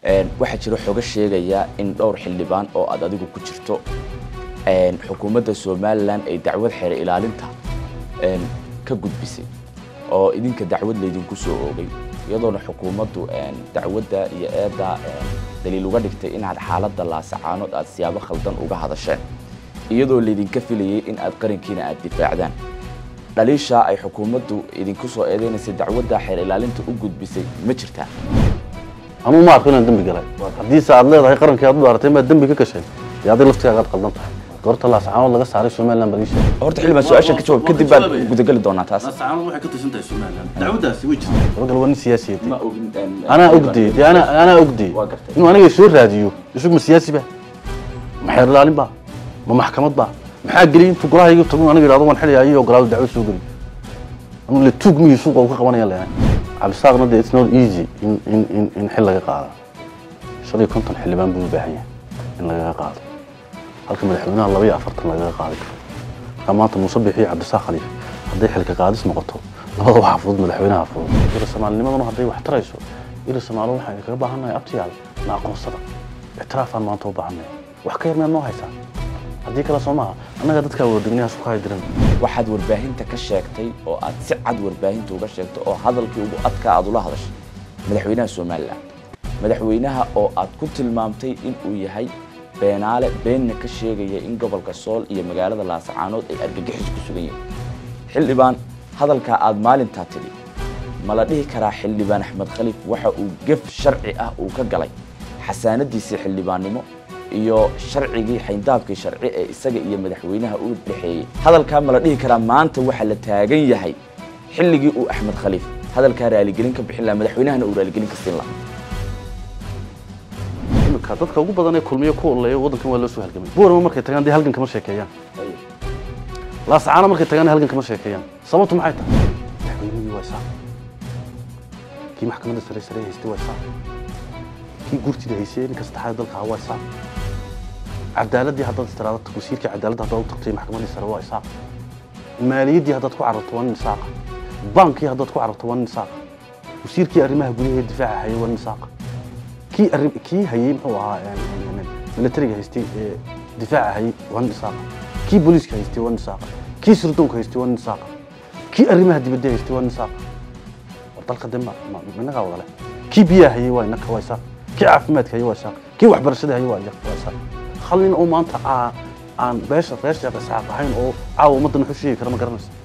waxaa jira xogo sheegaya in dhowr xildhibaan oo aad adigu ku jirto xukuumadda somalilan ay dacwad xeer ilaalinta ka gudbisay oo idinka dacwad laydinku soo oogay iyadoona xukuumaddu dacwadda iyo eedda daliil uga dhigtay inaad xaaladda laasacaanood aad siyaabo khaldan uga hadasheen iyadoo laydinka filayay in aad qarankiina aad difaacdaan dhaliishaa ay xukuumaddu idinku soo eedeynaysay dacwadda xeer ilaalinta u gudbisay ma jirtaa anuu ma arko inaan dembi galay haddiise aad leedahay qarankii aad u dhaaratay maad dembi ka gashay dee adig laftigaaga aad qaldan tahay goorta laasacaanood laga saaray somaliland baa ii sheegay horta xildhibaan su-aashan ka jawaab kadib baad gudageli doonaa taas laasacaanood waxay ka tirsan tahay somaliland dacwaddaasi way jirtaa dabagal waa nin siyaasiyatay ma ogin anaa ogdey dee anaa anaa ogdey Waa gartay. inuu aniga soo raadiyo isagu ma siyaasi ba ma xeer ilaalin ba ma maxkamad ba maxaa geliyay intuu golahayga tago aniga yidhahdo waan xilaya iyo ogolaado dacwad soo geli anu le tuug mihii suuqa uu ka qabanaya leeyahay cabdisaaqna dee it's not easy in in in in xil laga qaado shan iyo konton xildhibaan buu u baahan yahay in lagaga qaado halka madaxweynaha laba iyo afartan lagaga qaadi karo marka maanta muuse bixi iyo cabdisaaq khaliif hadday xilka qaadis noqoto labada waxaa fudud madaxweynaha fudud ila soomaalinimaduna hadday wax tarayso ila soomaali waxaan kaga baahannahay abtiyaal na aqoonsada ictiraafaan maanta u baahannahay wax ka yar meed noo haysaa haddii kale soo maaha annaga dadkaa wadagnayaas ku haydiran waxaad warbaahinta ka sheegtay oo aad si cad warbaahinta uga sheegtay oo hadalkii ugu adkaa aad ula hadashay madaxweynaha somalilan madaxweynaha oo aad ku tilmaamtay in uu yahay beenaale beenna ka sheegaya in gobolka sool iyo magaalada laasacaanood ay argagixis ku sugan yihiin xildhibaan hadalkaa aad maalintaa tidhi ma la dhihi karaa xildhibaan axmed khaliif waxa uu gef sharci ah uu ka galay xasaanadiisii xildhibaannimo iyo sharcigii xayndaabkii sharci ee isaga iyo madaxweynaha u dhexeeyey hadalkaa ma la dhihi karaa maanta waxa la taagan yahay xilligii uu axmed khaliif hadalkaa raaligelin ka bixin lahaa madaxweynahana uu raaligelin ka siin lahaa imika dadka ugu badan ee kulmiyo ku oleeya waddankan waa loo soo halgamay buurama markay tagaan dee halgan kama sheekeeyaan laasacaana markay tagaan halgan kama sheekeeyaan sababtu maxay tahay madaxweynihii waa isaaq kii maxkamadda sare sare haystay waa isaaq kii gurtida haysay ninka saddexaad dalka ahaa waa isaaq cadaaladii haddaad istiraado wasiirkii cadaaladda haddaad u tagtay maxkamaddii sare waa isaaq maaliyaddii haddaad ku cararto waa nin isaaqa baankii haddaad ku cararto waa nin isaaqa wasiirkii arrimaha gudaha ee difaaca hayay waa nin isaaqa kii arrin kii hayay muxuu ahaa militariga haystay ee difaaca hayay waa nin isaaqa kii booliiska haystay waa nin isaaqa kii sirdoonka haystay waa nin isaaqa kii arrimaha dibadda haystay waa nin isaaqa war dalka de ma ma- inagaa wada leh kii biyaha hayay waa inaka waa isaaq kii caafimaadka hayay waa isaaq kii waxbarashada hayay waa iya- waa isaaq hal nin oo maanta aa- aan beesha reer sheekh isxaaq ahayn oo caawa ummaddan wuxuu sheegi kara ma garanaysa